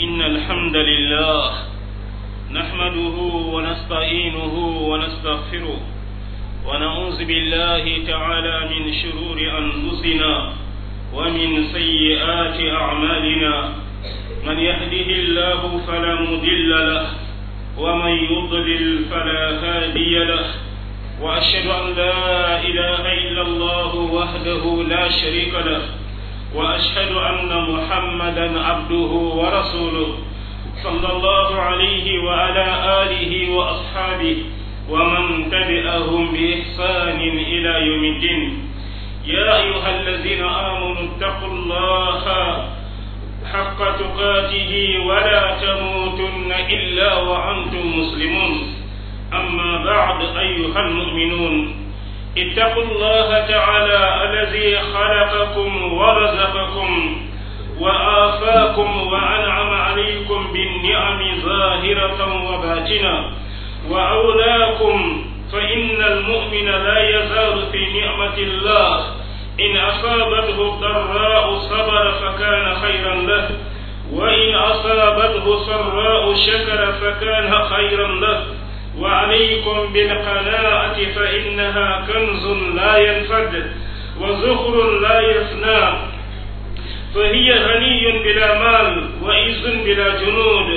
إن الحمد لله نحمده ونستعينه ونستغفره ونعوذ بالله تعالى من شرور أنفسنا ومن سيئات أعمالنا من يهده الله فلا مضل له ومن يضلل فلا هادي له وأشهد أن لا إله إلا الله وحده لا شريك له وأشهد أن محمدا عبده ورسوله صلى الله عليه وعلى آله وأصحابه ومن تبعهم بإحسان إلى يوم الدين يا أيها الذين آمنوا اتقوا الله حق تقاته ولا تموتن إلا وأنتم مسلمون أما بعد أيها المؤمنون اتقوا الله تعالى الذي خلقكم ورزقكم وآفاكم وأنعم عليكم بالنعم ظاهرة وباطنة وأولاكم فإن المؤمن لا يزال في نعمة الله إن أصابته الضراء صبر فكان خيرا له وإن أصابته سراء شكر فكان خيرا له وعليكم بالقناعة فإنها كنز لا ينفد وزخر لا يفنى فهي غني بلا مال وعز بلا جنود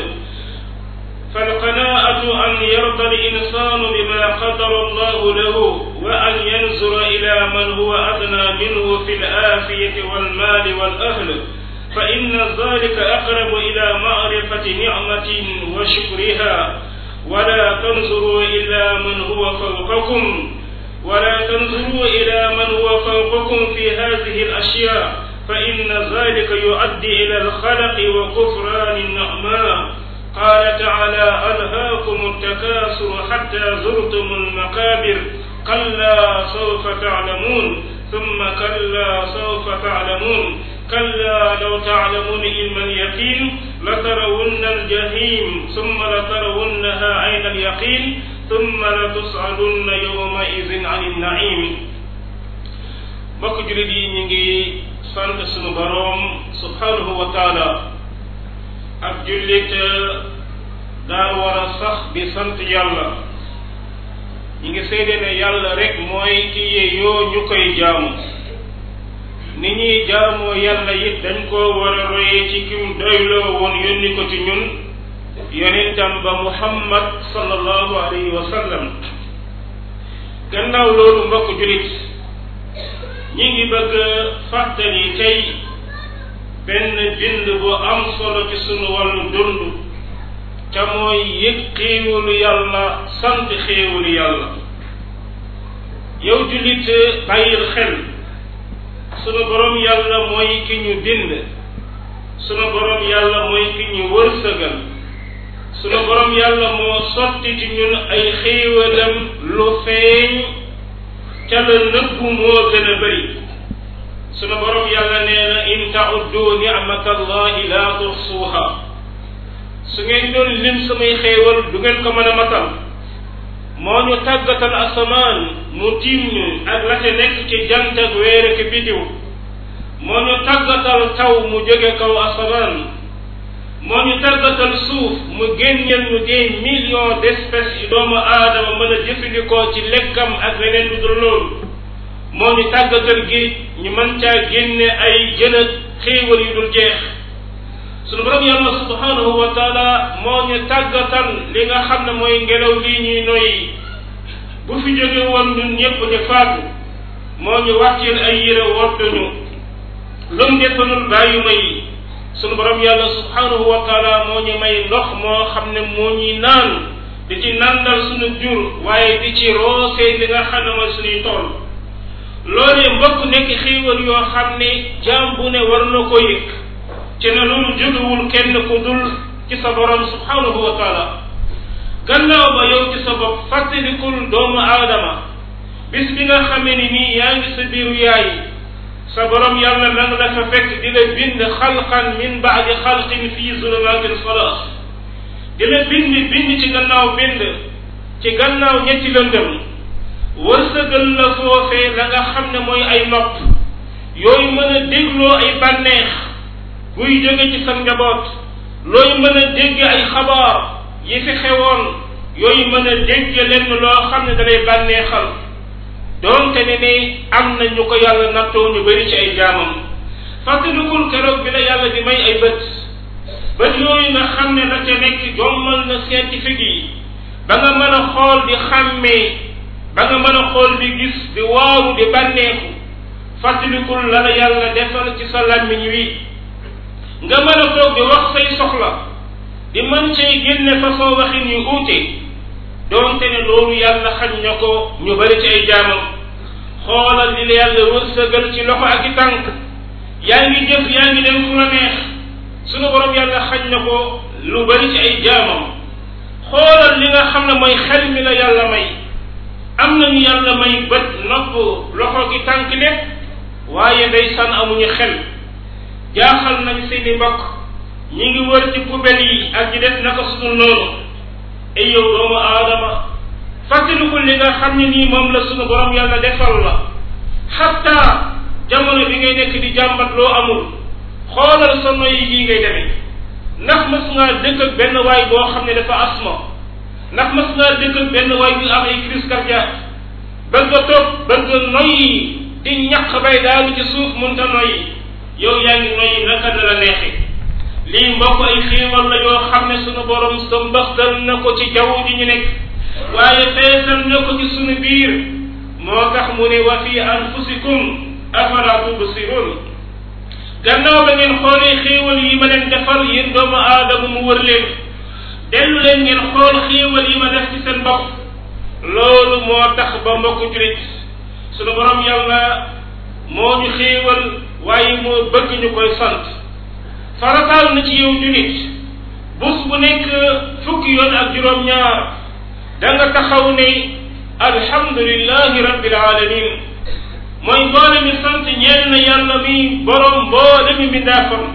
فالقناعة أن يرضى الإنسان بما قدر الله له وأن ينظر إلى من هو أدنى منه في الآفية والمال والأهل فإن ذلك أقرب إلى معرفة نعمة وشكرها ولا تنظروا إلى من هو فوقكم ولا تنظروا إلى من هو فوقكم في هذه الأشياء فإن ذلك يؤدي إلى الخلق وكفران النعماء قال تعالى ألهاكم التكاثر حتى زرتم المقابر كلا سوف تعلمون ثم كلا سوف تعلمون كلا لو تعلمون علم اليقين لترون الجحيم ثم لترونها عين اليقين ثم لتسألن يومئذ عن النعيم mbokk julit yi ñu ngi sant sunu boroom subhanahu wa taala ab jullit daa war a sax di sant yàlla ñi ngi seede ne yàlla rek mooy ki yeyoo ñu koy jaamu ni ñuy jaamoo yàlla it dañ koo war a royee ci kim doyloo woon yónni ko ci ñun yonentam ba muhammad sallallahu alayhi wa sallam gannaaw loolu mbokk julit ñi ngi bëgg fàttali tey benn bind bu am solo ci sunu wàllu dund te mooy yëg xéewalu yàlla sant xéewalu yàlla yow julit bàyyil xel sunu borom yàlla mooy ki ñu bind sunu borom yàlla mooy ki ñu wërsëgal sunu borom yàlla moo sotti ci ñun ay xéewalam lu feeñ ca la nëbbu moo gën a bëri sunu borom yàlla nee na in tauddu nicmata allahi la tuxsuuha su ngeen doon lim samay xéewal du ngeen ko mën a matal moo ñu tàggatal asamaan mu tiim ñu ak la ca nekk ci jant ak weer ak bidiw moo ñu tàggatal taw mu jóge kaw asamaan moo ñu tàggatal suuf mu génneel ñu des millions d'espèces yu doomu aadama mën a jëfandikoo ci lekkam ak leneen lu dul loolu moo ñu tàggatal géej ñu mën caa génne ay jën ak xéewal yu dul jeex sunu borom yàlla subhanahu wa taala moo ñu tàggatal li nga xam ne mooy ngelaw lii ñuy noyyi bu fi jóge woon ñun ñëpp ñu faatu moo ñu wàcceel ay yére wottuñu lum defalul bàyyuma yi sunu borom yàlla subhanahu wa taala moo ñu may ndox moo xam ne moo ñuy naan di ci nandal sunu jur waaye di ci roosee li nga xam ne mooy suñuy tool loolee mbokk nekk xéewal yoo xam ne jaam bu ne war na ko yëg ci ne loolu jógewul kenn ku dul ci sa borom subhanahu wa taala gannaaw ba yow ci sa bopp fàttalikul doomu aadama bis bi nga xamee ni nii yaa ngi sa biiru yaay sa borom yàlla nang la fa fekk di la bind xalqan min baadi xalqin fii zulumatin salaas di la bind bind ci gannaaw bind ci gannaaw ñetti lëndëm wërsëgal la foofee la nga xam ne mooy ay nopp yooyu mën a dégloo ay bànneex buy jóge ci sa njaboot looy mën a dégg ay xabaar yi fi xewoon yooyu mën a dégg lenn loo xam ne dalay bànneexal doonte ne ni am na ñu ko yàlla nattoo ñu bëri ci ay jaamam fàttalikul keroog bi la yàlla di may ay bët bët yooyu nga xam ne la ca nekk jommal na scientifique yi ba nga mën a xool di xàmmee ba nga mën a xool di gis di waaru di bànneexu fàttalikul la la yàlla defal ci sa làmmiñ wi nga mën a toog di wax say soxla di mën cay génne façon waxin yu uute doonte ne loolu yàlla xañ na ko ñu bari ci ay jaamam xoolal li la yàlla wërsëgal ci loxo ak i tànk yaa ngi jëf yaa ngi dem fu la neex sunu borom yàlla xañ na ko lu bari ci ay jaamam xoolal li nga xam ne mooy xel mi la yàlla may am nañu yàlla may bët nopp loxo gi tànk lépp waaye ndeysaan amuñu xel jaaxal nañ seeni mbokk ñi ngi wër ci poubelle yi ak ñi def naka sunu noonu ay yow doomu aadama fàttaliku li nga xam ne nii moom la sunu borom yàlla defal la xatta jamono bi ngay nekk di jàmbat loo amul xoolal sa noyyi yi ngay demee ndax mas ngaa dëkk ak benn waay boo xam ne dafa asma ndax mas ngaa dëkk ak benn waay bu am ay crise cardiaque bëgg a toog bëgg a noyyi di ñaq bay daanu ci suuf munta noyyi yow yaa ngi noyyi naka na la neexe lii mbokk ay xiiwal la yoo xam ne sunu borom sa mbaxtal na ko ci jaww ji ñu nekk waaye feesal na ko ci sunu biir moo tax mu ne wa fi anfusikum afala tubsirun gannaaw ba ngeen xoolee xéewal yi ma leen defal yéen doomu aadama mu wër leen dellu leen ngeen xool xéewal yi ma def ci seen bopp loolu moo tax ba mbokk julit sunu borom yàlla moo ñu xéewal waaye moo bëgg ñu koy sant farataal na ci yow julit bus bu nekk fukki yoon ak juróom-ñaar da nga taxaw ne alhamdulillahi rabbil alamin mooy mboole mi sant ñeel na yàlla mi borom mboole mi mbindaafam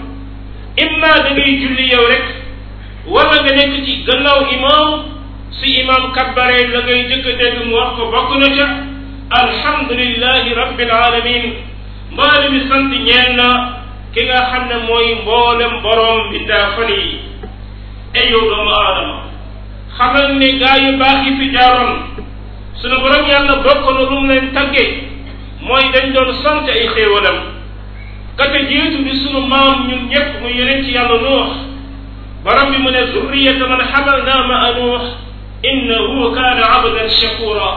imma da ngay julli yow rek wala nga nekk ci gannaaw imam si imam kabbaree la ngay jëkk dégg mu wax ko bokk na ca alhamdulillahi rabbil alamin mboole mi sant ñeel na ki nga xam ne mooy mboolem borom mbindaafan yi ay yow doomu aadama xamal ne gaa yu baax yi fi jaaroon sunu borom yàlla bokk na lu mu leen tagge mooy dañ doon sant ay xéewalam kate jiitu bi sunu maam ñun ñëpp mu yeneen ci yàlla nuux borom bi mu ne zurriyata man xamalna ma a nuux innahu kaana abdan shakura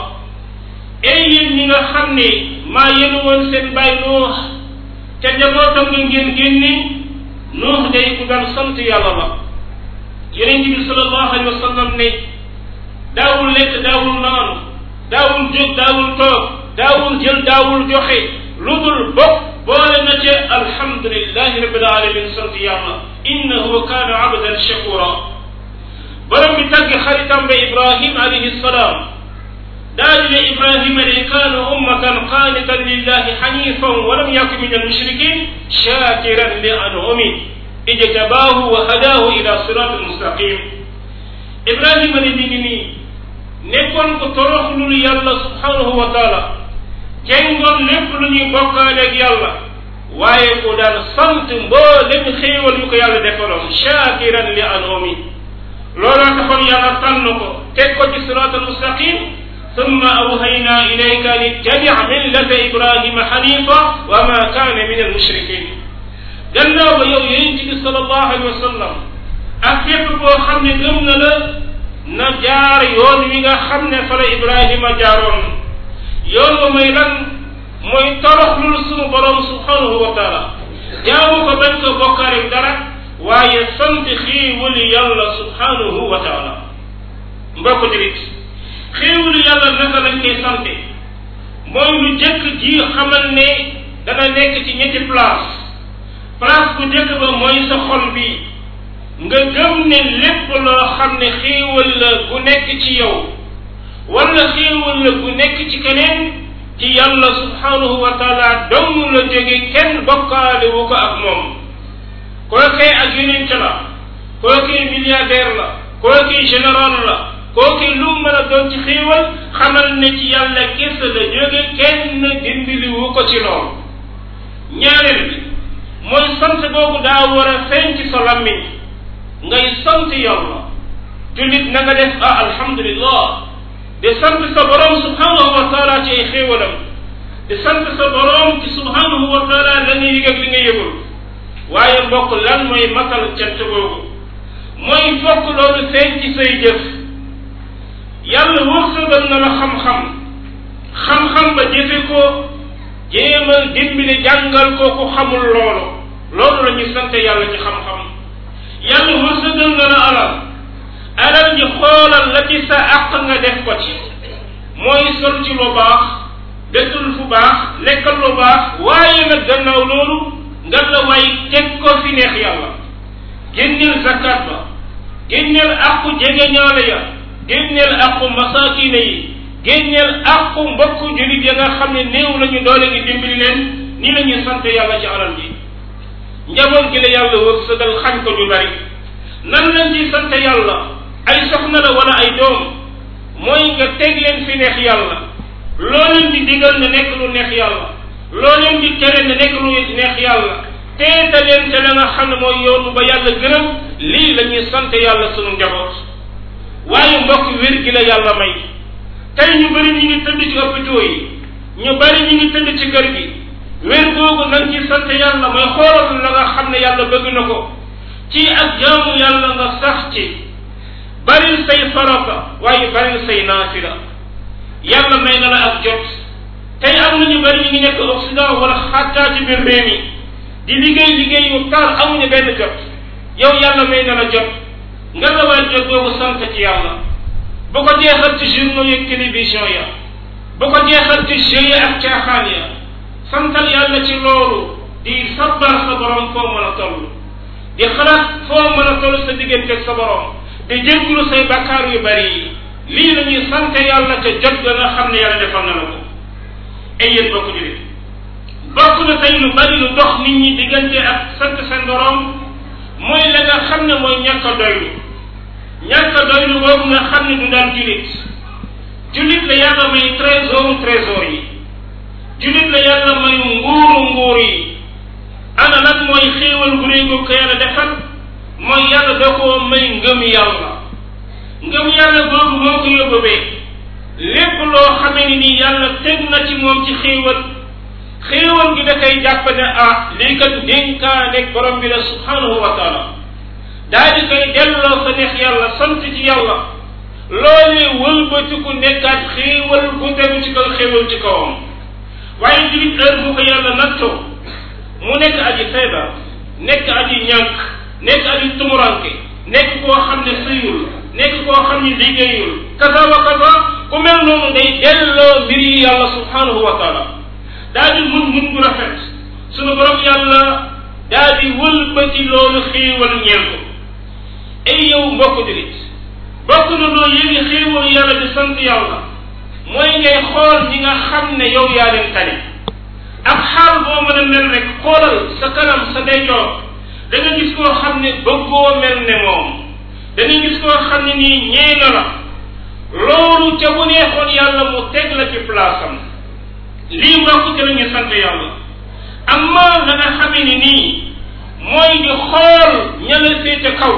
ay yéen ñi nga xam ne maa yéen woon seen baay nuux ca njabootam nga ngeen génni nuux day ku daan sant yàlla la yeneen bi sallallahu alayhi wa sallam ne daawul lekk daawul naanu daawul jóg daawul toog daawul jël daawul joxe lu dul bokk boole na ca alhamdulillahi rabbil alamin sant yàlla innahu kaana abdan shakura borom bi tàgg xaritam ba ibrahim alayhi salaam daal di ne ibrahima de kaana ummatan qaanitan lillahi xanifan wa lam yakun min almushrikin shakiran li anumi ijtabaahu wa hadaahu ila siratin mustaqim ibrahima ne mi ngi nii nekkoon ko toroxlul yàlla subhanahu wa taala jengoon lépp lu ñuy bokkaaleeg yàlla waaye ku daan sant mboolem xéewal yu ko yàlla defaloon shakiran li anumi looloo taxoon yàlla tànn ko teg ko ci sirat al mustaqim ثم أوهينا إليك لاتبع ملة إبراهيم حنيفا وما كان من المشركين gannaaw ba yow yonent bi sallallahu alayhi wa sallam ak képp boo xam ne gëm na la na jaar yoon wi nga xam ne fa la Ibrahima jaaroon yoon wa mooy lan mooy toroxlul sunu borom subhanahu wa taala jaamu ko bañ ko bokkaale dara waaye sant xiiwali yàlla subhanahu wa taala mbokk julit xiiwali yàlla naka lañ koy sante mooy lu jëkk ji xamal ne dana nekk ci ñetti place place bu njëkk ba mooy sa xol bi nga gëm ne lépp loo xam ne xéewal la gu nekk ci yow wala xéewal la gu nekk ci keneen ci yàlla subhanahu wa taala dong la jóge kenn bokkaale wu ko ak moom kookee ak yonent la kookee milliardaire la kookee général la kookee lu mën a doon ci xéewal xamal ne ci yàlla kese la jóge kenn dindili wu ko ci lool ñaareel bi mooy sant boobu daa war a feeñ ci sa lammiñ ngay sant yàlla jullit na nga def ah alhamdulillah di sant sa borom subhanahu wa taala ci ay xéewalam di sant sa borom ci subhanahu wa taala la nga yëg ak li nga yëgul waaye mbokk lan mooy matal cant googu mooy fokk loolu feeñ ci say jëf yàlla wërsëgal na la xam-xam xam-xam ba jëfe ko jéemal dimbali jàngal ko ku xamul loolu loolu la ñuy sant yàlla ci xam-xam yàlla wërsëgal na la alal alal ji xoolal la ci sa àq nga def ko ci mooy sol ci lu baax dëkkul fu baax lekkal lu baax waaye nag gannaaw loolu nga la way teg ko fi neex yàlla génneel zakat ba génneel àqu jegeñaale ya génneel àqu masakine yi génneel àqu mbokku julit ya nga xam ne néew lañu doole gi dimbali leen ni la ñuy sant yàlla ci alal ji njaboot gi la yàlla wërsëgal xañ ko ñu bari nan lañ ci sant yàlla ay soxna la wala ay doom mooy nga teg leen fi neex yàlla loo leen di digal ne nekk lu neex yàlla loo leen di tere ne nekk lu neex yàlla teeta leen te la nga xam ne mooy yoonu ba yàlla gërëm lii la ñuy sant yàlla sunu njaboot waaye mbokk wér gi la yàlla may tey ñu bëri ñu ngi tëdd ci hôpitaux yi ñu bëri ñu ngi tëdd ci kër gi wér googu nañ ci sant yàlla mooy xoolal la nga xam ne yàlla bëgg na ko ci ak jaamu yàlla nga sax ci baril say farata waaye baril say naafila yàlla may na la ak jot tey am na ñu bëri ñu ngi nekk Occident wala xattaa ci biir réew mi di liggéey liggéey yu tar amuñu benn jot yow yàlla may na la jot nga la waay jot boobu sant ci yàlla bu ko jeexal ci journaux yeeg télévision ya bu ko jeexal ci jeux yi ak caaxaan ya santal yàlla ci loolu di sabbar sa borom foo mën a toll di xalaat foo mën a toll sa diggante sa borom di jéggulu say bakkaar yu bari yi lii la ñuy sant yàlla te jot ga nga xam ne yàlla defal na la ko ay yéen bokk julit bokk na tey lu bari lu dox nit ñi diggante ak sant seen borom mooy la nga xam ne mooy ñàkk a doylu ñàkk a doylu boobu nga xam ne du daan julit julit la yàlla may trésor trésor yi julit la yàlla may nguuru nguur yi ana lan mooy xéewal gu réy ko yàlla defal mooy yàlla da koo may ngëm yàlla ngëm yàlla boobu moo ko yóbbee lépp loo xamee ni nii yàlla teg na ci moom ci xéewal xéewal gi da koy jàpp ne ah lii kat dénkaane borom bi la subhanahu wa taala daa di koy delloo sa neex yàlla sant ci yàlla loolee wëlbatiku nekkaat xéewal gu tegu ci kaw xéewal ci kawam waaye julit heure bu ko yàlla nattoo mu nekk aji feebar nekk aji ñàkk nekk aji tumuranke nekk koo xam ne sëyul nekk koo xam ne liggéeyul kaza wa kaza ku mel noonu day delloo mbir yi yàlla subhanahu wa taala daa di mun mun bu rafet sunu borom yàlla daa di wëlbati loolu xéewal ñeel ko ay yow mbokk julit bokk na loo yëgi xéewal yàlla di sant yàlla mooy ngay xool ñi nga xam ne yow yaa leen tane ak xaal boo mën a mel rek xoolal sa kanam sa ndeyjoor da nga gis koo xam ne bëggoo mel ne moom da nga gis koo xam ne nii ñee na la loolu ca bu neexoon yàlla mu teg la ci place am lii mbokk ci la ñu sant yàlla amma la nga xamee ni nii mooy di xool ña la féete kaw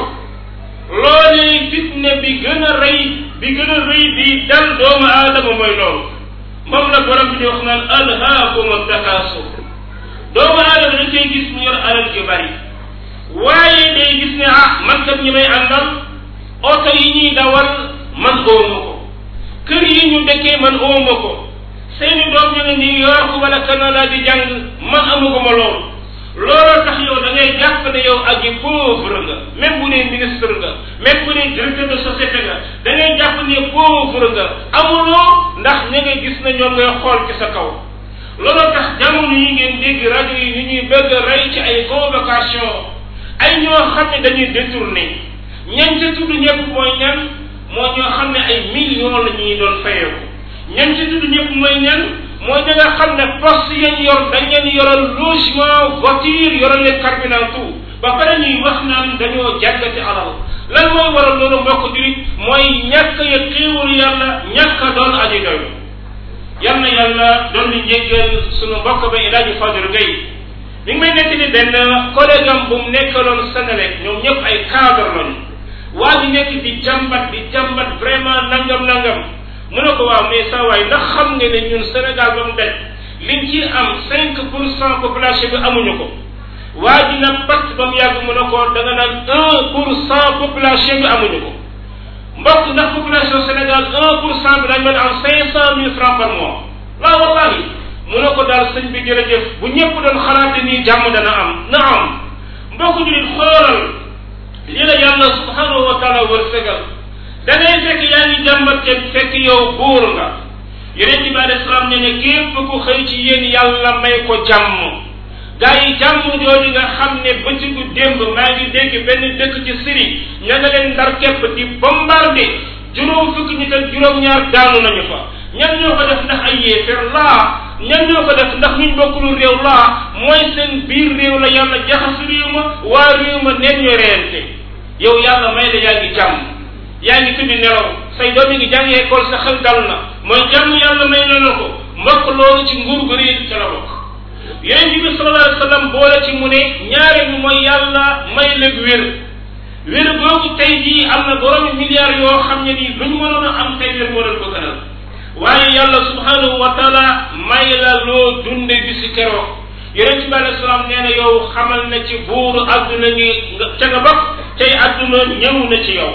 loolee fitne bi gën a rëy bi gën a rëy bi dal doomu aadama mooy loolu moom la borom bi di wax naan alhaakum takaasur doomu aadama dañ koy gis mu yor alal ju bari waaye day gis ne ah man kat ñi may àndal oto yi ñuy dawal man ooma ko kër yi ñu dëkkee man ooma ko seeni doom ñu ne New York wala Canada di jàng man amuguma loolu looloo tax yow da ngay jàpp ne yow aji pauvre nga même bu dee ministre nga même bu dee directeur de société nga da ngay jàpp ne pauvre nga amuloo ndax ña nga gis na ñoom ngay xool ci sa kaw looloo tax jamono yi ngeen dégg rajo yi ni ñuy bëgg a rey ci ay convocation ay ñoo xam ne dañuy détourné ñan ca tudd ñëpp mooy ñan moo ñoo xam ne ay millions la ñuy doon fayeeku ñan ca tudd ñëpp mooy ñan mooy ña nga xam ne poste yañ yor dañ leen yoral logement voiture yoral leen carburant tout ba pare ñuy wax naan dañoo jàggati alal lan mooy waral loolu mbokk jurit mooy ñàkk ya xéewal yàlla ñàkk a doon aji doy yal na yàlla doon di njéggal sunu mbokk ba ilaaji Fadil Gay mi ngi may nekk ni benn collègue am bu mu nekkaloon Sénélec ñoom ñëpp ay cadre lañu waa ji nekk di jàmbat di jàmbat vraiment nangam nangam mu ne ko waaw mais saa waay ndax xam nga ne ñun Sénégal ba mu det liñ ci am cinq pour cent population bi amuñu ko waa ji na pat ba mu yàgg mu ne ko da nga naan un pour cent population bi amuñu ko mbokk ndax population Sénégal un pour cent bi dañ mën am cinq cent mille francs par mois waaw wallahi mu ne ko daal sëñ bi jërëjëf bu ñëpp doon xalaate nii jàmm dana am na am mbokk ñu nit xoolal li la yàlla subhanahu wa taala wërsëgal da ngay fekk yaa ngi jàmbat kenn fekk yow buur nga yonent bi alei salaam ne ne képp ku xëy ci yéen yàlla may ko jàmm gaa yi jàmm jooju nga xam ne bëccëgu démb maa ngi dégg benn dëkk ci Syrie ña nga leen ndar képp di bombardé juróom fukki nit ak juróom-ñaar daanu nañu fa ñan ñoo ko def ndax ay yéefér laa ñan ñoo ko def ndax ñu bokkulu réew laa mooy seen biir réew la yàlla jaxas réew ma waa réew ma neen ñu reente yow yàlla may la yaa ngi jàmm yaa ngi tuddi nelaw say doom yi ngi jàngi école sa xel dal na mooy jàmm yàlla may na la ko mbokk loolu ci nguur gu réy ca la bokk yonent bi sallallahu alayhi wa sallam boole ci mu ne ñaare bi mooy yàlla may la wér wér boobu tey jii am na boroomi milliards yoo xam ne nii luñ mënoon a am tey wér moo leen ko gënal waaye yàlla subhanahu wa taala may la loo dunde bi si keroog yonent bi alayhi salaam nee na yow xamal na ci buuru adduna ni ca nga bokk tey adduna ñëw na ci yow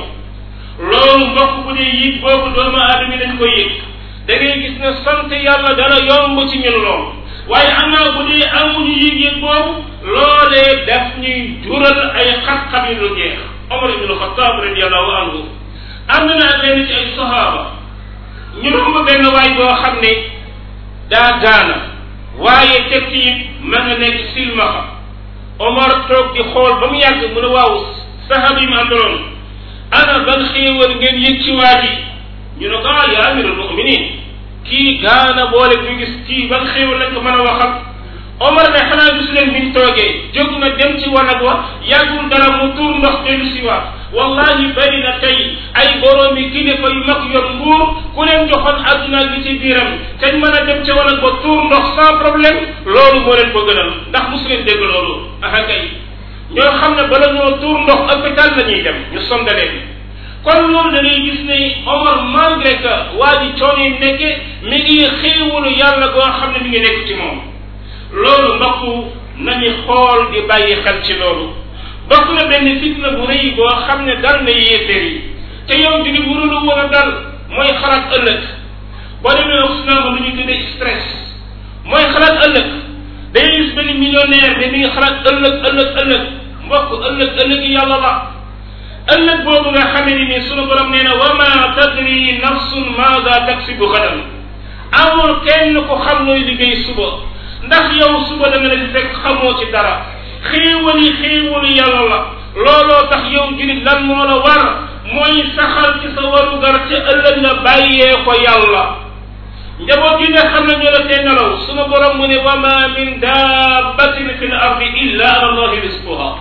loolu mbokk bu dee yit boobu doomu aadama dañ koy yëg da ngay gis ne sant yàlla dana yomb ci ñun lool waaye amaa bu dee amuñu yëg-yëg boobu loolee daf ñuy jural ay xat-xat yu lu jeex Omar ibn Xattaab radiallahu anhu am na naa leen ci ay sahaaba ñu romb benn waay boo xam ne daa gaana waaye teg ci it ma nga nekk silmaxa Omar toog di xool ba mu yàgg mu ne waaw sahaaba yi mu àndaloon ana ban xéewal ngeen yëg ci waa ji ñu ne ko ah yaa amirul muminin kii gaana boole ñu gis kii ban xéewal lañ ko mën a waxal Omar ne xanaa gis leen biñ toogee jóg na dem ci wanag wa yàggul dara mu tuur ndox dellu si waat wallahi bari na tey ay boroomi kilifa yu mag yor nguur ku leen joxoon adduna gi ci biiram teñ mën a dem ca wanag ba tuur ndox sans problème loolu moo leen ko gënal ndax mosu leen dégg loolu aha kay ñoo xam ne bala ñoo tuur ndox hôpital la ñuy dem ñu songaleen kon loolu da ngay gis ne Omar malgré que waa ji coono yi nekke mi ngi xéewalu yàlla goo xam ne mi ngi nekk ci moom loolu mbokk nañu xool di bàyyi xel ci loolu bokk na benn fitna bu rëy boo xam ne dal na yéeféer yi te yow di bu lu war a dal mooy xalaat ëllëg boo demee Occident lu ñu tuddee stress mooy xalaat ëllëg day gis benn millionnaire ne mi ngi xalaat ëllëg ëllëg ëllëg mbokk ëllëg ëllëg yi yàlla la ëllëg boobu nga xamee ni ni sunu borom nee na wa ma tadri nafsun maada taksibu xadan amul kenn ko xam nooy liggéey suba ndax yow suba da nga leen fekk xamoo ci dara xéewali xéewali yàlla la looloo tax yow julit lan moo la war mooy saxal ci sa warugar ca ëllëg nga bàyyee ko yàlla njaboot yi nga xam ne ñoo la tee nelaw sunu borom mu ne wa ma min dabbatin fi l ardi illa ala allahi risquha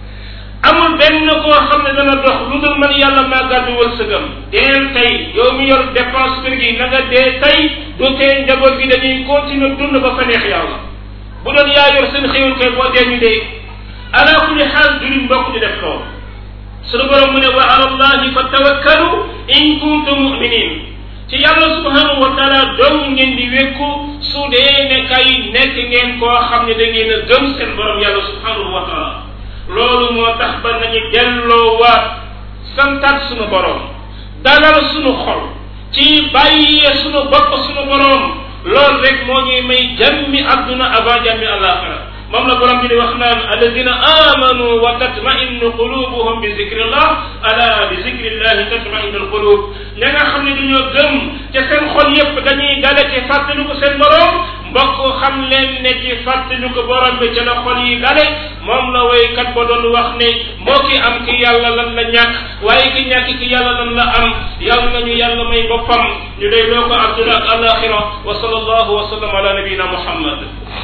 amul benn koo xam ne dana dox lu dul man yàlla maa gàddu wërsëgam deel tey yow mi yor dépense kër gi na nga dee tey du tee njaboot gi dañuy continuer dund ba fa neex yàlla bu doon yaa yor seen xéwal kay boo dee ñu dee ala kulli xaal jullit mbokk di def loolu sunu borom mu ne wa ala allahi fa tawakkalu in kuntum muminin ci yàlla subhanahu wa taala dong ngeen di wékku su dee ne kay nekk ngeen koo xam ne da ngeen a gëm seen borom yàlla subhanahu wa taala loolu moo tax ba nañu delloo waat santaat sunu borom dalal sunu xol ci bàyyee sunu bopp sunu borom loolu rek moo ñuy may jàmmi adduna avant jàmmi alaxira moom la borom bi di wax naan alladina amanu wa tatmainu qulubuhum bi zikrillah ala bi zikrillahi tatmainu alqulub ña nga xam ne dañoo gëm ca seen xol yépp dañuy dale ci fàttali ko seen borom mbokk xam leen ne ci fàttali ko borom bi ca la xol yi dale moom la waykat ba doon wax ne moo ki am ki yàlla lan la ñàkk waaye ki ñàkk ki yàlla lan la am yàlla nañu yàlla may boppam ñu day loo ko adduna ak alaxira wa sallallahu wa sallam ala nabiyina muhammad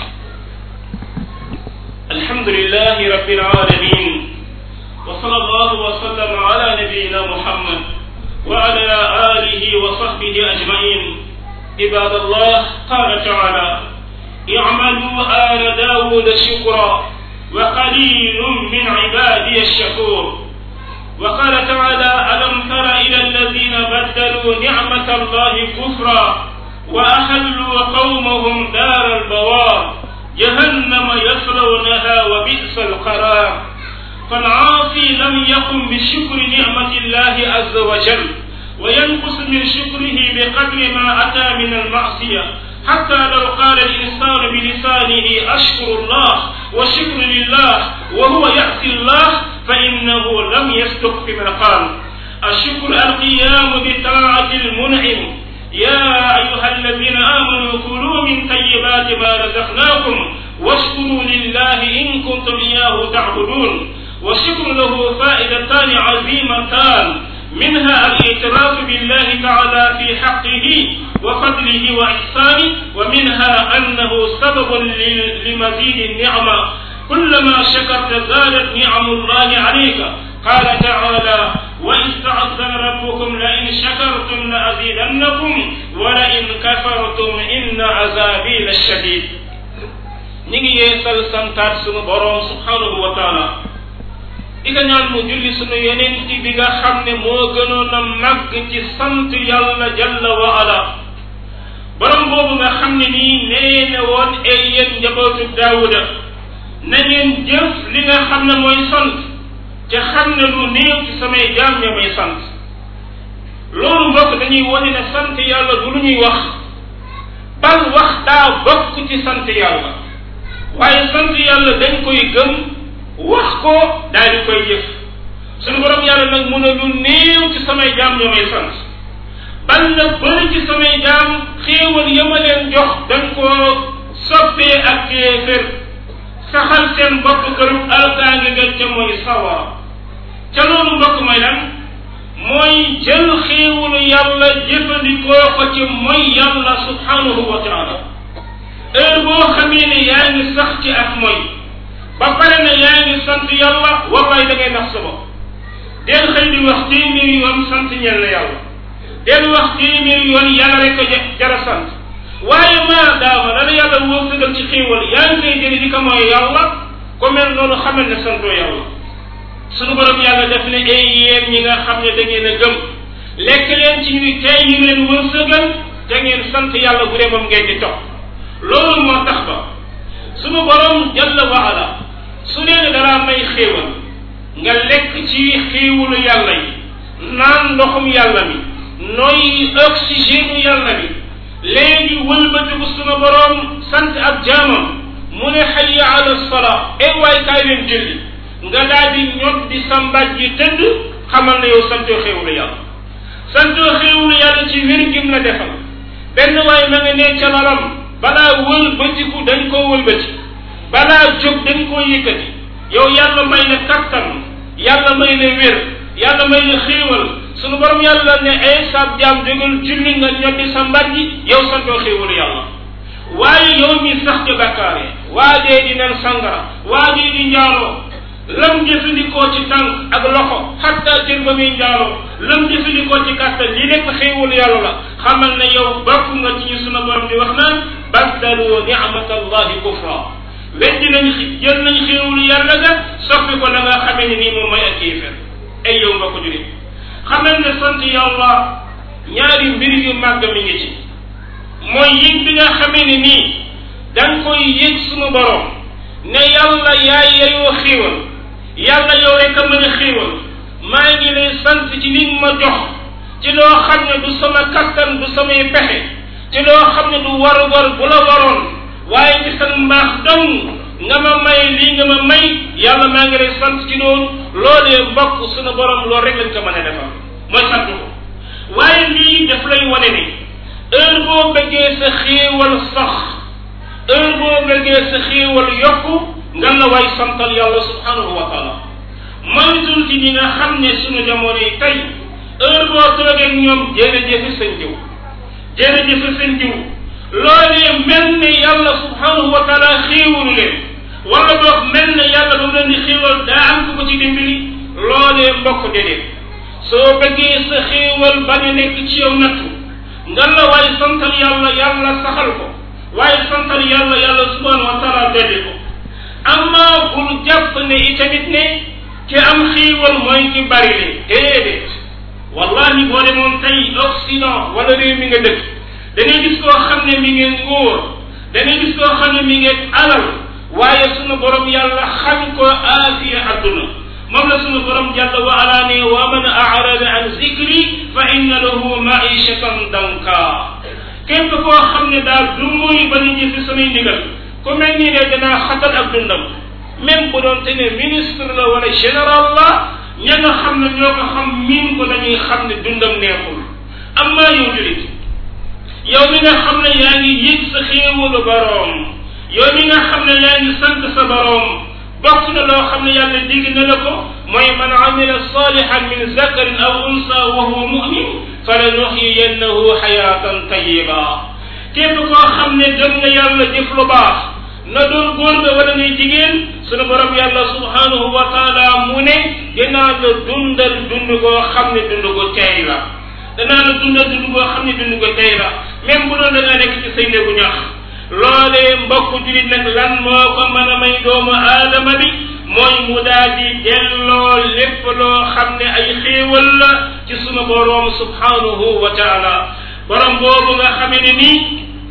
الحمد لله رب العالمين وصلى الله وسلم على نبينا محمد وعلى آله وصحبه أجمعين عباد الله قال تعالى اعملوا آل داود شكرا وقليل من عبادي الشكور وقال تعالى ألم تر إلى الذين بدلوا نعمة الله كفرا وأحلوا قومهم دار البوار جهنم يصلونها وبئس القرار فالعاصي لم يقم بشكر نعمة الله عز وجل وينقص من شكره بقدر ما أتى من المعصية حتى لو قال الإنسان بلسانه أشكر الله وشكر لله وهو يعصي الله فإنه لم يصدق فيما قال الشكر القيام بطاعة المنعم يا أيها الذين آمنوا كلوا من طيبات ما رزقناكم واشكروا لله إن كنتم إياه تعبدون والشكر له فائدتان عظيمتان منها الاعتراف بالله تعالى في حقه وفضله وإحسانه ومنها أنه سبب لمزيد النعمة كلما شكرت زادت نعم الله عليك قال تعالى وإذ تعذن ربكم لئن شكرتم لأزيدنكم ولئن كفرتم إن عذابي لشديد نيجي يسال سانتات سونو بروم سبحانه وتعالى di nga ñaan mu julli sunu yeneen ci bi nga xam ne moo gënoon a màgg ci sant yàlla jalla wa ala borom boobu nga xam ne nii nee na woon ay yéen njabootu daawuda na ngeen jëf li nga xam ne mooy sant te xam ne lu néew ci samay jaam ña may sant loolu mbokk dañuy wane ne sant yàlla du lu ñuy wax bal wax daa bokk ci sant yàlla waaye sant yàlla dañ koy gëm wax ko daal di koy jëf suñu borom yàlla nag mu ne lu néew ci samay jaam ñoo may sant ban na bëri ci samay jaam xéewal ya ma leen jox dañ koo soppee ak kéefér saxal seen bopp këru alkaange nga ca mooy sawara ca loolu mbokk mooy lan mooy jël xéewalu yàlla jëfandikoo ko ci mooy yàlla subhanahu wa taala heure boo xamee ne yaa ngi sax ci ak mooy ba pare ne yaa ngi sant yàlla wallaay da ngay nax sa bopp del xëy di wax téeméeri yoon sant ñel na yàlla del wax téeméeri yoon yàlla rek ko jara sant waaye maa daama la la yàlla wërsëgal ci xéewal yaa ngi koy jëli di ko mooy yàlla ko mel noonu xamal ne santoo yàlla sunu borom yàlla def ne ay yéen ñi nga xam ne da ngeen a gëm lekk leen ci ñu tey ñu leen wërsëgal te ngeen sant yàlla bu dee moom ngeen di topp loolu moo tax ba sunu borom jalla wa ala su leen dara may xéewal nga lekk ci xéewalu yàlla yi naan ndoxum yàlla mi nooy oxygène yàlla mi léegi wëlbatiku sunu borom sant ak jaamam mu ne xayya ala salaa e waay kaay leen julli nga daal di ñot di sa mbàjj ji tëdd xamal na yow santoo xéewalu yàlla santoo xéewalu yàlla ci wér gim la defal benn waay ma nga ne ca lalam balaa wëlbatiku dañ koo wëlbati balaa jóg dañ koo yëkkati yow yàlla may la kattan yàlla may la wér yàlla may la xéewal sunu borom yàlla ne ay saab jaam jógal julli nga ñoddi sa mbar ji yow santoo xéewalu yàlla waaye yow mi sax ci bakkaare waajee di nen sangara waajee di njaaloo lam jëfandikoo ci tànk ak loxo xatta cër ba muy njaaloo lam jëfandikoo ci kàttan li nekk xéewalu yàlla la xamal ne yow bokk nga ci ñu sunu borom di wax naan baddalu ni'matallahi kufra weddi nañ jël nañ xéewalu yàlla ga soppi ko la nga xamee ne nii moom mooy ak kéefér ay yow nga ko jurit xamal ne sant yàlla ñaari mbir yu màgg mi ngi ci mooy yëg bi nga xamee ne nii da nga koy yëg sunu borom ne yàlla yaay yayoo xéewal yàlla yow rek a mën a xéewal maa ngi lay sant ci li ma jox ci loo xam ne du sama kattan du samay pexe ci loo xam ne du war war bu la waroon waaye ci sa mbaax dong nga ma may lii nga ma may yàlla maa ngi lay sant ci loolu loolee mbokk sunu borom loolu rek lañ ko mën a defal mooy sant ko waaye lii daf lay wane ne heure boo bëggee sa xéewal sax heure boo bëggee sa xéewal yokku nga la way santal yàlla subhanahu wa taala moytul ci ñi nga xam ne sunu jamono yi tey heure boo toogee ak ñoom jërëjëf seen jiw jërëjëf seen jiw loolee mel ne yàlla subhanahu wa taala xéewalu leen wala boog mel ne yàlla ba mu leen di xéewal daa am ku ko ci dimbali loolee mbokk déedéet soo bëggee sa xéewal bañ a nekk ci yow nattu nga la waay santal yàlla yàlla saxal ko waaye santal yàlla yàlla subhanahu wa taala dolli ko amma bul jàpp ne itamit ne ki am xiiwal mooy ki bari le déedéet wallahi boo demoon tey Occident wala réew mi nga dëkk da ngay gis koo xam ne mi ngi nguur da ngay gis koo xam ne mi ngi alal waaye sunu borom yàlla xam ko aafiya adduna moom la sunu borom jàlla wa ala ne wa man arada an zikri fa inna lahu maishatan danka képp koo xam ne daal du muy ba ñu jëfi samay ndigal ku mel nii ne danaa xatal ak dundam même bu doon te ne ministre la wala général la ña nga xam ne ñoo ko xam miin ko dañuy xam ne dundam neexul amma yow julit yow mi nga xam ne yaa ngi yëg sa xéewalu boroom yow mi nga xam ne yaa ngi sant sa boroom bokk na loo xam ne yàlla digg na la ko mooy man amila salihan min zakarin aw unsa wa huwa mumin falanuxyiyannahu xayatan tayiba képp koo xam ne gëm na yàlla jëf lu baax na doon góor nga wala ngay jigéen sunu borom yàlla subhanahu wa taala mu ne dinaa la dundal dund goo xam ne dund gu teey la danaa la dundal dund goo xam ne dund gu teey la même bu doon da nga nekk ci say néegu ñax loolee mbokk julit nag lan moo ko mën a may doomu aadama bi mooy mu daal di delloo lépp loo xam ne ay xéewal la ci sunu boroom subhanahu wa taala borom boobu nga xamee ne nii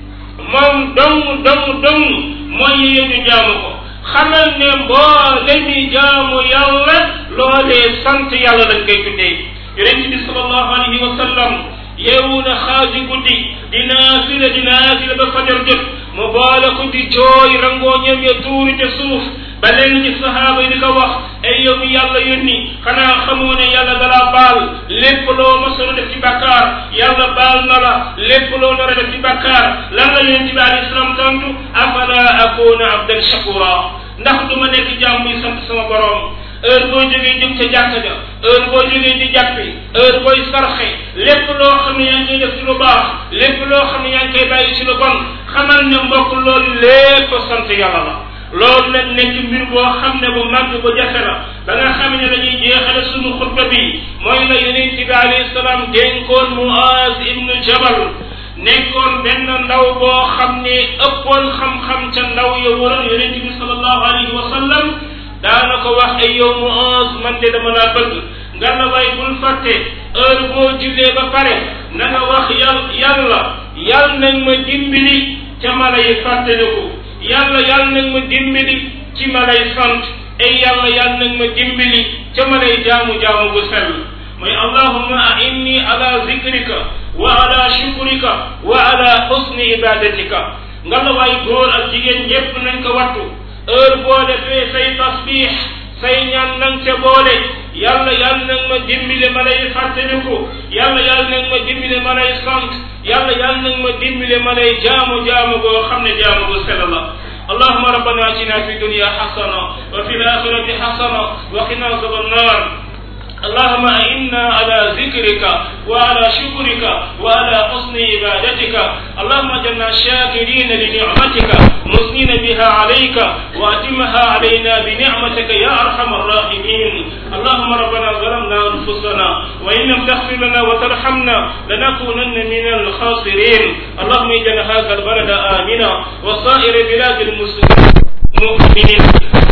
moom dong dong dong mooy yee ñu jaamu ko xamal ne mboole mi jaamu yàlla loolee sant yàlla lañ koy tuddee yonent bi sallallahu alayhi wa sallam yeewu na xaaji guddi di naafila di naafila ba fajar jot mu boole ko di jooy rangoo ñam ya tuuri te suuf ba leen ci sahaaba yi di ko wax ay yow mi yàlla yónni xanaa xamoo ne yàlla dalaa baal lépp loo mosoon def ci bàkkaar yàlla baal na la lépp loo nar a def ci bàkkaar lan la yonent bi alayhi salaam tontu afala akuna abdan shakura ndax du ma nekk jaam muy sant sama borom heure boo jógee jëm ca jàkka ja heure boo jógee di jàppi heure booy sarxe lépp loo xam ne yaa ngi koy def ci lu baax lépp loo xam ne yaa ngi koy bàyyi ci lu bon xamal ne mbokk loolu lépp sant yàlla la loolu nag nekk mbir boo xam ne bu màgg bu jafe la ba nga xam ne dañuy jeexale sunu xutba bi mooy la yonent bi alayhi salaam dénkoon Muaz ibnu Jabal nekkoon benn ndaw boo xam ne ëppoon xam-xam ca ndaw ya waroon yonent bi sallallahu alayhi wa sallam daana ko wax ay yow Muaz man de dama laa bëgg nga la way bul fàtte heure boo jullee ba pare na nga wax yàlla yàlla yàlla nañ ma dimbali ca ma lay fàttaliku yàlla yàlla nañ ma dimbali ci ma lay sant ay yàlla yàlla nañ ma dimbali ca ma lay jaamu jaamu bu sell mooy allahumma inni ala zikrika wa ala shukrika wa ala husni ibadatika nga la waay góor ak jigéen ñépp nañ ko wattu heure boo defee say tasbix say ñaan nang ca boole yàlla yàlla nag ma dimbile ma lay fàttaliku yàlla yàlla nag ma dimbile ma lay sant yàlla yàlla nag ma dimbile ma lay jaamu jaamu boo xam ne jaamu bu sell la اللهم ربنا اتنا في الدنيا حسنه وفي الاخره حسنه وقنا عذاب النار اللهم إنا على ذكرك وعلى شكرك وعلى حسن عبادتك اللهم اجعلنا شاكرين لنعمتك مثنين بها عليك وأتمها علينا بنعمتك يا أرحم الراحمين اللهم ربنا ظلمنا أنفسنا وإن لم تغفر لنا وترحمنا لنكونن من الخاسرين اللهم اجعل هذا البلد آمنا وسائر بلاد المسلمين مؤمنين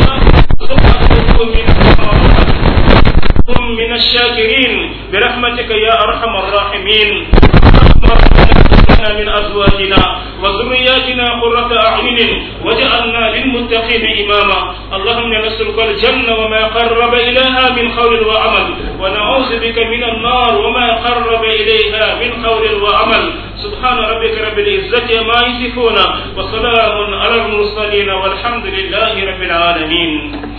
اللهم هم من الشاكرين برحمتك يا ارحم الراحمين من ازواجنا وذرياتنا قرة اعين وجعلنا للمتقين اماما اللهم نسألك الجنة وما قرب اليها من قول وعمل ونعوذ بك من النار وما قرب اليها من قول وعمل سبحان ربك رب العزة ما يصفون وسلام على المرسلين والحمد لله رب العالمين